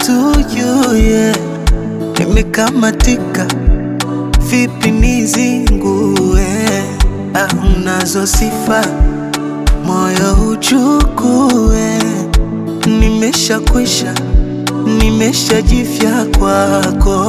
to you yeah. Nimekamatika vipi nizingue? Ah, unazo sifa moyo uchukue, nimeshakwisha nimeshajifya kwako,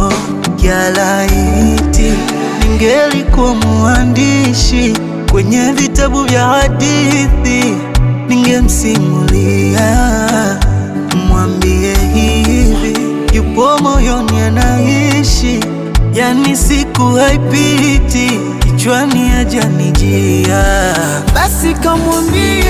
yalaiti ningelikuwa mwandishi kwenye vitabu vya hadithi, ningemsimulia mwambie hivi, yupo moyoni anaishi, yani siku haipiti kichwani ajanijia, basi kamwambie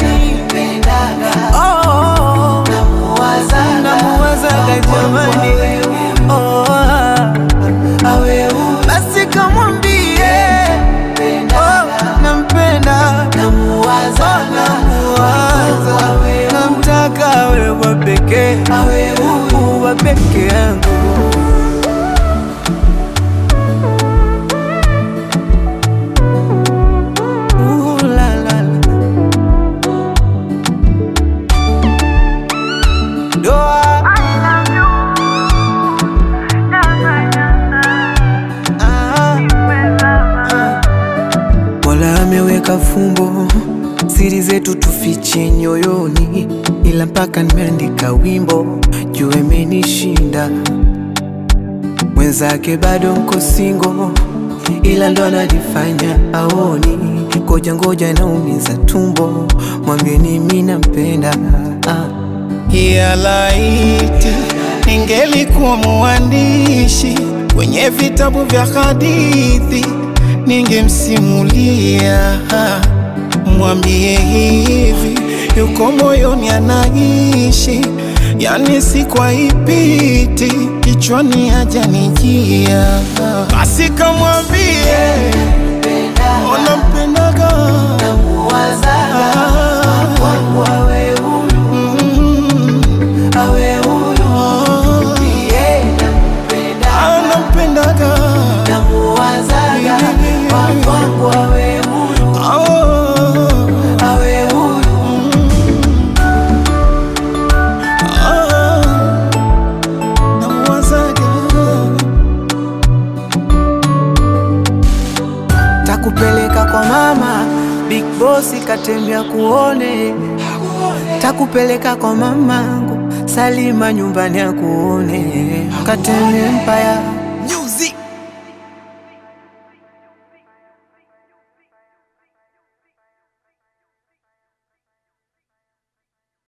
oh, oh, namuwazaga jamani, oh, ah. basi kamwambie oh, nampenda namuwaza, namtaka awe wa pekee, wa peke yangu. Ooh, la, la, la. Doa. Ah. Mola ameweka fumbo, siri zetu tufiche nyoyoni, ila mpaka nimeandika wimbo juu imenishinda. Mwenzake bado mko singo, ila ndo anajifanya aoni. Ngoja ngoja, naumiza tumbo, mwambieni mi nampenda ah. ya laiti ningelikuwa mwandishi kwenye vitabu vya hadithi, ningemsimulia mwambie hivi, yuko moyoni anaishi, yani si kwa ipiti kichwani ajanijia, basi kamwambie unampendaga anampendaga Takupeleka kwa mama Big Boss katembea kuone, takupeleka kwa mamangu Salima nyumbani akuone, katembea Empire